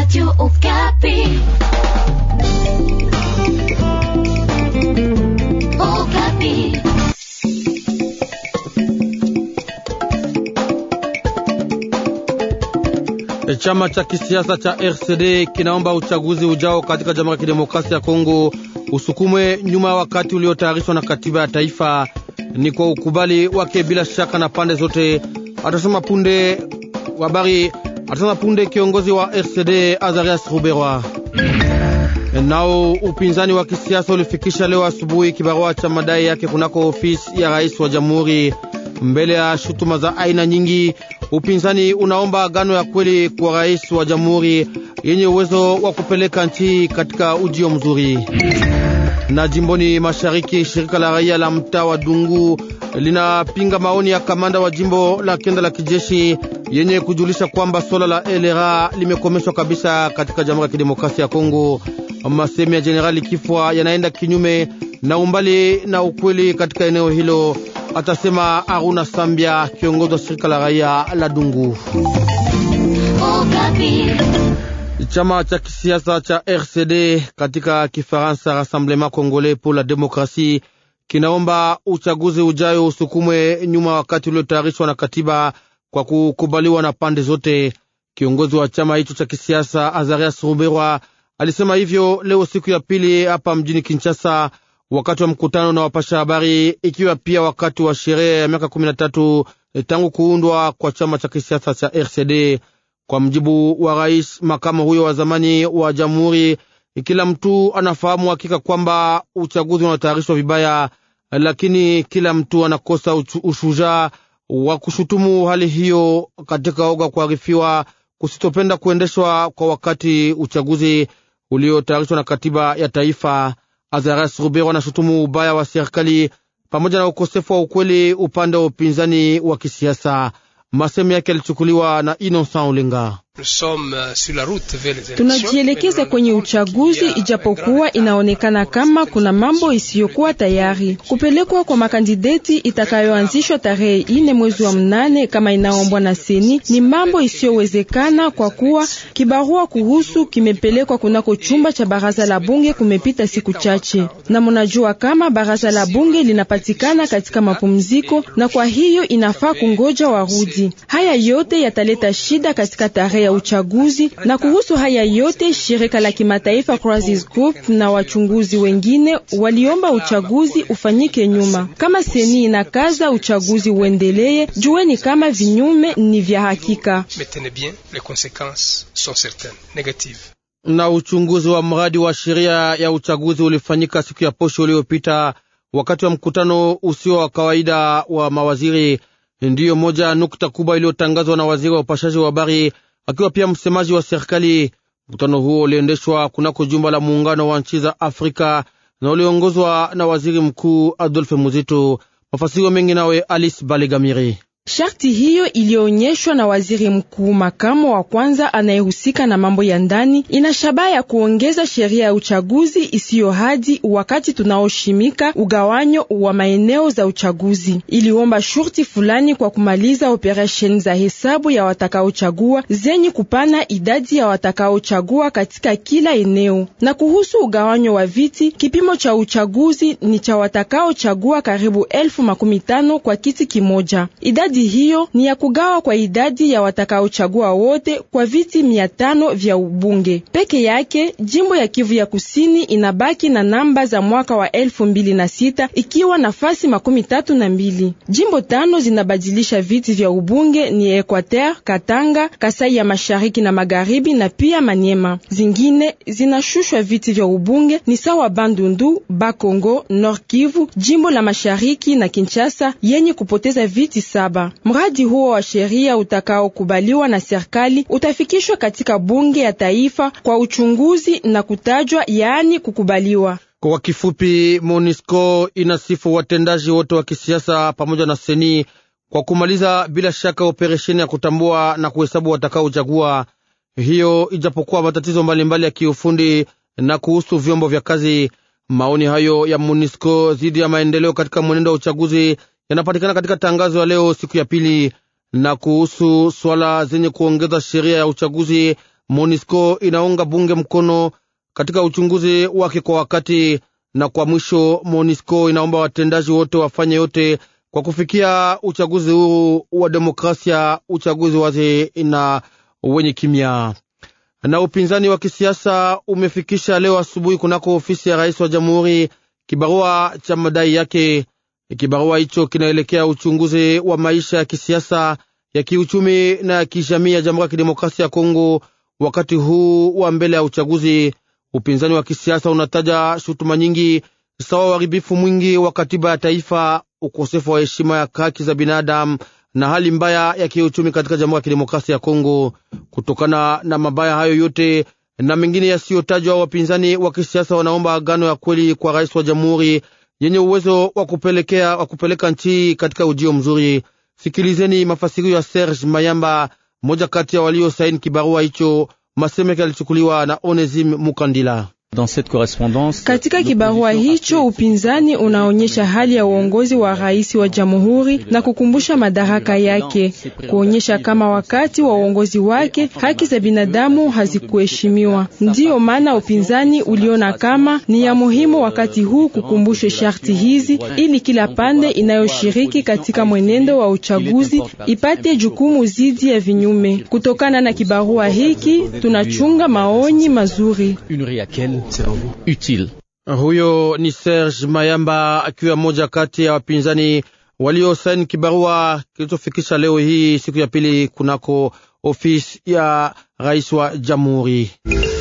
Radio Okapi. Okapi. Chama cha kisiasa cha RCD kinaomba uchaguzi ujao katika Jamhuri ya Kidemokrasia ya Kongo usukumwe nyuma ya wakati uliotayarishwa na katiba ya taifa. Ni kwa ukubali wake bila shaka na pande zote, atasema punde habari, atasema punde kiongozi wa RCD Azarias Ruberwa. Nao upinzani wa kisiasa ulifikisha leo asubuhi kibarua cha madai yake kunako ofisi ya rais wa jamhuri. Mbele ya shutuma za aina nyingi, upinzani unaomba agano ya kweli kwa rais wa jamhuri yenye uwezo wa kupeleka nchi katika ujio mzuri. Na jimboni mashariki, shirika la raia la mtaa wa Dungu linapinga maoni ya kamanda wa jimbo la kenda la kijeshi yenye kujulisha kwamba swala la elera limekomeshwa kabisa katika Jamhuri ya Kidemokrasia ya Kongo. Masemi ya Jenerali Kifwa yanaenda kinyume na umbali na ukweli katika eneo hilo, atasema Aruna Sambia, kiongozi wa shirika la raia la Dungu. Okapi. Chama cha kisiasa cha RCD katika Kifaransa, Rassemblement Congolais pour la Demokrasie, kinaomba uchaguzi ujayo usukumwe nyuma wakati uliotayarishwa na katiba kwa kukubaliwa na pande zote. Kiongozi wa chama hicho cha kisiasa Azarias Ruberwa alisema hivyo leo siku ya pili hapa mjini Kinshasa, wakati wa mkutano na wapasha habari, ikiwa pia wakati wa sherehe ya miaka kumi na tatu tangu kuundwa kwa chama cha kisiasa cha RCD. Kwa mjibu wa rais makamu huyo wa zamani wa jamhuri, kila mtu anafahamu hakika kwamba uchaguzi unatayarishwa vibaya, lakini kila mtu anakosa ushujaa wa kushutumu hali hiyo katika oga kuarifiwa kusitopenda kuendeshwa kwa wakati uchaguzi uliotayarishwa na katiba ya taifa. Azaras Rubero anashutumu ubaya wa serikali pamoja na ukosefu wa ukweli upande wa upinzani wa kisiasa. Masemi yake yalichukuliwa na Innocent Olenga. Tunajielekeza kwenye uchaguzi, ijapokuwa inaonekana kama kuna mambo isiyokuwa tayari. Kupelekwa kwa makandideti itakayoanzishwa tarehe ine mwezi wa mnane kama inaombwa na seni ni mambo isiyowezekana, kwa kuwa kibarua kuhusu kimepelekwa kunako chumba cha baraza la bunge kumepita siku chache, na mnajua kama baraza la bunge linapatikana katika mapumziko, na kwa hiyo inafaa kungoja warudi. Haya yote yataleta shida katika tarehe ya uchaguzi na kuhusu haya yote shirika la kimataifa Crisis Group na wachunguzi wengine waliomba uchaguzi ufanyike nyuma. Kama seni inakaza uchaguzi uendelee, jueni kama vinyume ni vya hakika. Na uchunguzi wa mradi wa sheria ya uchaguzi ulifanyika siku ya posho uliopita wakati wa mkutano usio wa kawaida wa mawaziri. Ndiyo moja nukta kubwa iliyotangazwa na waziri wa upashaji wa habari akiwa pia msemaji wa serikali. Mkutano huo uliendeshwa kunako jumba la muungano wa nchi za Afrika na uliongozwa na waziri mkuu Adolphe Muzito. Mafasiro mengi nawe Alice Balegamiri. Sharti hiyo iliyoonyeshwa na waziri mkuu makamo wa kwanza anayehusika na mambo ya ndani ina shabaha ya kuongeza sheria ya uchaguzi isiyo hadi wakati tunaoshimika ugawanyo wa maeneo za uchaguzi. Iliomba shurti fulani kwa kumaliza operesheni za hesabu ya watakaochagua zenye kupana idadi ya watakaochagua katika kila eneo. Na kuhusu ugawanyo wa viti, kipimo cha uchaguzi ni cha watakaochagua karibu elfu makumi tano kwa kiti kimoja. Idadi hiyo ni ya kugawa kwa idadi ya watakaochagua wote kwa viti mia tano vya ubunge peke yake. Jimbo ya Kivu ya Kusini inabaki na namba za mwaka wa elfu mbili na sita ikiwa nafasi makumi tatu na mbili. Jimbo tano zinabadilisha viti vya ubunge ni Equateur, Katanga, Kasai ya mashariki na magharibi na pia Manyema. Zingine zinashushwa viti vya ubunge ni sawa Bandundu, Bakongo, Nord Kivu, jimbo la mashariki na Kinshasa yenye kupoteza viti saba. Mradi huo wa sheria utakaokubaliwa na serikali utafikishwa katika bunge ya taifa kwa uchunguzi na kutajwa, yaani kukubaliwa. Kwa kifupi, MONUSCO inasifu watendaji wote wa kisiasa pamoja na seni kwa kumaliza bila shaka operesheni ya kutambua na kuhesabu watakaochagua, hiyo ijapokuwa matatizo mbalimbali ya kiufundi na kuhusu vyombo vya kazi. Maoni hayo ya MONUSCO dhidi ya maendeleo katika mwenendo wa uchaguzi yanapatikana katika tangazo ya leo siku ya pili. Na kuhusu swala zenye kuongeza sheria ya uchaguzi, MONUSCO inaunga bunge mkono katika uchunguzi wake kwa wakati, na kwa mwisho MONUSCO inaomba watendaji wote wafanye yote kwa kufikia uchaguzi huru wa demokrasia, uchaguzi wazi na wenye kimya. Na upinzani wa kisiasa umefikisha leo asubuhi kunako ofisi ya rais wa jamhuri kibarua cha madai yake. Kibarua hicho kinaelekea uchunguzi wa maisha ya kisiasa, ya kiuchumi na ya kijamii ya Jamhuri ya Kidemokrasia ya Kongo wakati huu wa mbele ya uchaguzi. Upinzani wa kisiasa unataja shutuma nyingi sawa uharibifu mwingi wa katiba ya taifa, ukosefu wa heshima ya haki za binadamu na hali mbaya ya kiuchumi katika Jamhuri ya Kidemokrasia ya Kongo. Kutokana na mabaya hayo yote na mengine yasiyotajwa, wapinzani wa kisiasa wanaomba agano ya kweli kwa rais wa jamhuri yenye uwezo wa kupelekea wa kupeleka nchi katika ujio mzuri. Sikilizeni mafasirio ya Serge Mayamba, mmoja kati ya waliosaini kibarua hicho. Masemeke alichukuliwa na Onesime Mukandila. Katika kibarua hicho upinzani unaonyesha hali ya uongozi wa rais wa jamhuri na kukumbusha madaraka yake, kuonyesha kama wakati wa uongozi wake haki za binadamu hazikuheshimiwa. Ndiyo maana upinzani uliona kama ni ya muhimu wakati huu kukumbusha sharti hizi, ili kila pande inayoshiriki katika mwenendo wa uchaguzi ipate jukumu zidi ya vinyume. Kutokana na kibarua hiki tunachunga maoni mazuri utile. Huyo ni Serge Mayamba akiwa mmoja kati ya wapinzani waliosaini kibarua kilichofikisha leo hii siku ya pili kunako ofisi ya rais wa jamhuri.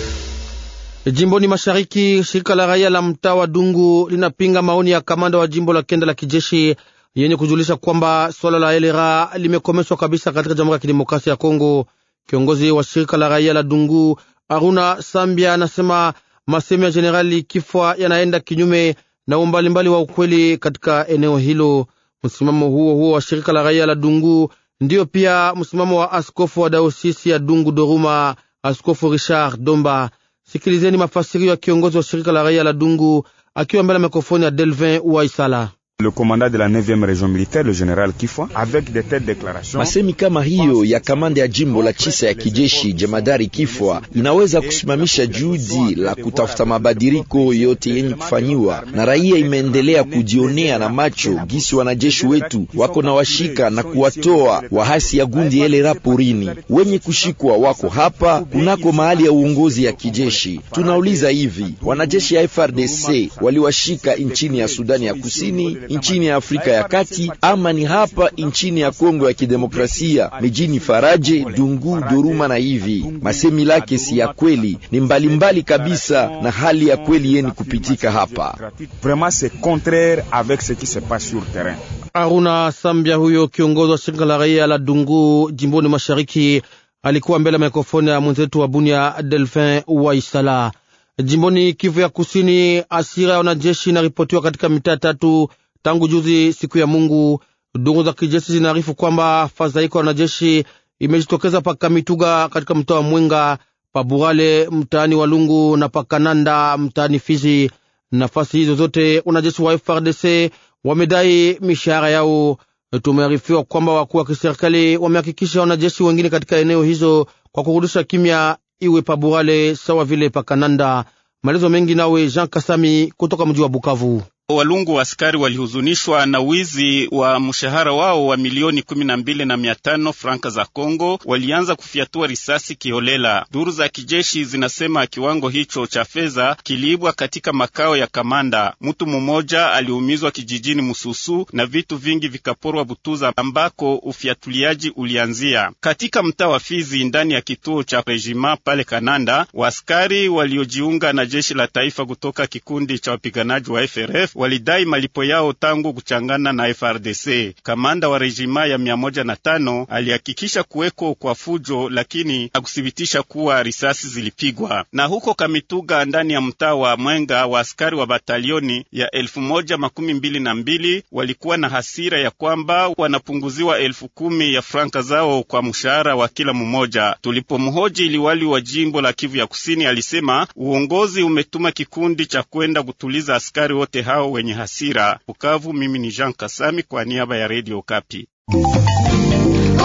Jimboni mashariki, shirika la raia la mtaa wa Dungu linapinga maoni ya kamanda wa jimbo la kenda la kijeshi yenye kujulisha kwamba swala la elera limekomeshwa kabisa katika Jamhuri ya Kidemokrasia ya Kongo. Kiongozi wa shirika la raia la Dungu Aruna Sambia anasema masemi ya Jenerali Kifwa yanaenda kinyume na umbalimbali wa ukweli katika eneo hilo. Msimamo huo huo wa shirika la raia la Dungu ndiyo pia msimamo wa askofu wa daosisi ya Dungu Doruma, Askofu Richard Domba. Sikilizeni mafasirio ya kiongozi wa shirika la raia la Dungu akiwa mbele ya mikrofoni ya Delvin Waisala. Le commandant de la 9e région militaire le général Kifwa avec de telles déclarations. Masemi kama hiyo ya kamanda ya jimbo la chisa ya kijeshi jemadari Kifwa inaweza kusimamisha juhudi la kutafuta mabadiliko yote yenye kufanyiwa na raia. Imeendelea kujionea na macho gisi wanajeshi wetu wako na washika na kuwatoa wahasi ya gundi elera porini. Wenye kushikwa wako hapa kunako mahali ya uongozi ya kijeshi. Tunauliza hivi, wanajeshi ya FRDC waliwashika nchini ya Sudani ya Kusini nchini ya Afrika ya Kati ama ni hapa nchini ya Kongo ya Kidemokrasia, mijini Faraje, Dungu, Doruma na hivi. Masemi lake si ya kweli, ni mbalimbali mbali kabisa na hali ya kweli yeni kupitika hapa. Vraiment c'est contraire avec ce qui se passe sur terrain. Aruna Sambia huyo kiongozi wa shirika la raia la Dungu jimboni mashariki alikuwa mbele ya mikrofoni ya mwenzetu wa Bunia Delphin Waisala. Jimboni Kivu ya Kusini, asira ya wanajeshi inaripotiwa katika mitaa tatu tangu juzi siku ya Mungu. Duru za kijeshi zinaarifu kwamba fadhaiko ya wanajeshi imejitokeza pa Kamituga katika mtaa wa Mwenga, pa Burale mtaani Walungu na pa Kananda mtaani Fizi. Nafasi hizo zote wanajeshi wa FRDC wamedai mishahara yao. Tumearifiwa kwamba wakuu wa kiserikali wamehakikisha wanajeshi wengine katika eneo hizo kwa kurudisha kimya, iwe pa Burale sawa vile pa Kananda. Maelezo mengi nawe Jean Kasami kutoka mji wa Bukavu. Walungu askari walihuzunishwa na wizi wa mshahara wao wa milioni kumi na mbili na mia tano franka za Kongo. Walianza kufyatua risasi kiholela. Duru za kijeshi zinasema kiwango hicho cha fedha kiliibwa katika makao ya kamanda. Mtu mmoja aliumizwa kijijini Mususu na vitu vingi vikaporwa Butuza ambako ufyatuliaji ulianzia. Katika mtaa wa Fizi ndani ya kituo cha rejima pale Kananda, waaskari waliojiunga na jeshi la taifa kutoka kikundi cha wapiganaji wa FRF walidai malipo yao tangu kuchangana na FRDC. Kamanda wa rejima ya mia moja na tano alihakikisha kuweko kwa fujo, lakini hakuthibitisha kuwa risasi zilipigwa. Na huko Kamituga ndani ya mtaa wa Mwenga, wa askari wa batalioni ya elfu moja makumi mbili na mbili walikuwa na hasira ya kwamba wanapunguziwa elfu kumi ya franka zao kwa mshahara wa kila mmoja. Tulipomhoji liwali wa jimbo la Kivu ya Kusini, alisema uongozi umetuma kikundi cha kwenda kutuliza askari wote hao wenye hasira. Bukavu, mimi ni Jean Kasami kwa niaba ya Radio Kapi. Okapi.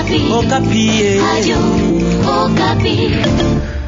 Okapi. Okapi. Radio Okapi.